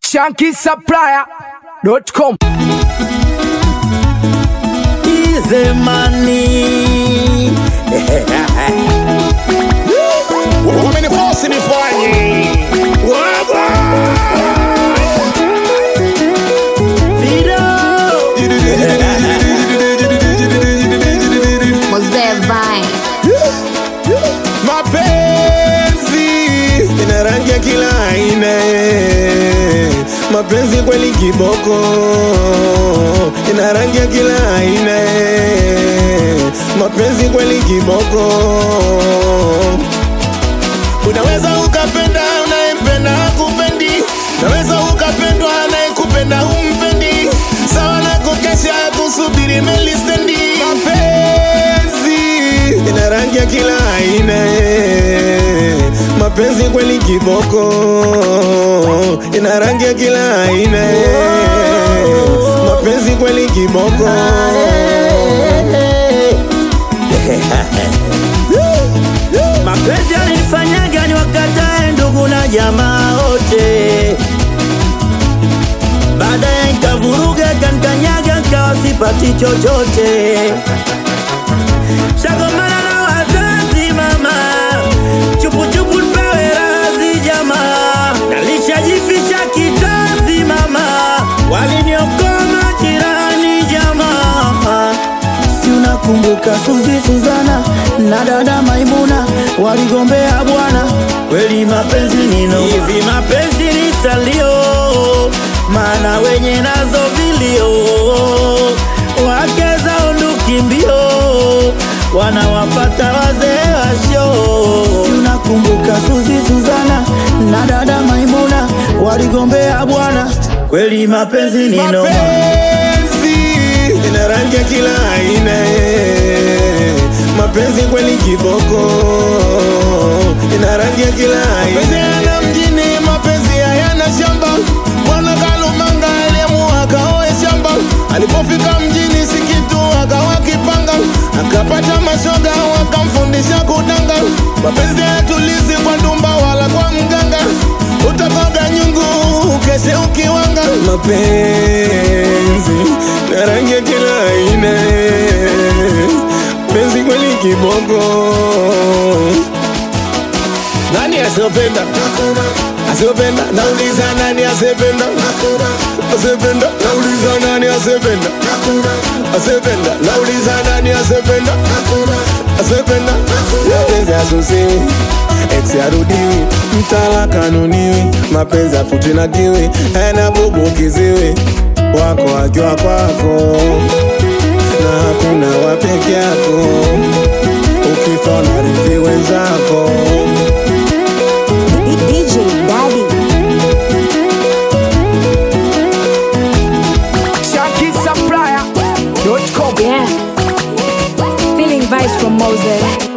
shankisupplier.com Easy money. wamenifosi nifanye Waga! Fido. Mzee Vine. mapenzi ina rangi ya kila aina eh. mapenzi kweli kiboko ina rangi ya kila aina eh. mapenzi kweli kiboko unaweza ukapenda unayempenda hakupendi unaweza ukapendwa anayekupenda humpendi sawa na kukesha kusubiri melistendi mapenzi ina rangi ya kila aina eh. mapenzi kweli kiboko ina rangi ya kila aina eh. mapenzi kweli kiboko Mapenzi alinifanyaga ni wakatae ndugu na jamaa wote, baadaye nikavuruga kanikanyaga, nkawa sipati chochote. Shagomana na wazazi mama, chupuchupu nipewe razi jamaa, nalishajifisha kitazi mama, waliniokoa majirani jamaa si unakumbuka Suzi Suzana na dada Maimuna waligombea bwana, kweli mapenzi nino hivi, mapenzi ni salio, maana wenye nazo vilio, wake zao nduki mbio, wanawapata wazee washo. Si unakumbuka Suzi Suzana na dada Maimuna waligombea bwana, kweli mapenzi ni noma. mapenzi ina rangi ya kila aina eh. mapenzi kweli kiboko ina rangi ya kila aina mapenzi yana mjini mapenzi hayana shamba bwana kalumanga aliamua akaoe shamba alipofika mjini sikitu akawa kipanga akapata mashoga wakamfundisha kudanga mapenzi hayatulizi kwa ndumba wala kwa mganga utakoga nyungu ukeshe ukiwanga mapenzi na rangi ya kila aina penzi kweli kiboko nani asiyopenda asiyopenda nauliza nani asiyependa asiyependa nauliza nani asiyependa asiyependa nauliza nani asiyependa asiyependa mapenzi asusiwi ex arudiwi mtala kanuniwi mapenzi afuti na kiwi hana bubu kiziwi wako akiwa kwako na hakuna wa peke yako ukifa unarithi wenzako DJ Daddy. shankisupplier.com Yeah. Feeling vibes from Moses.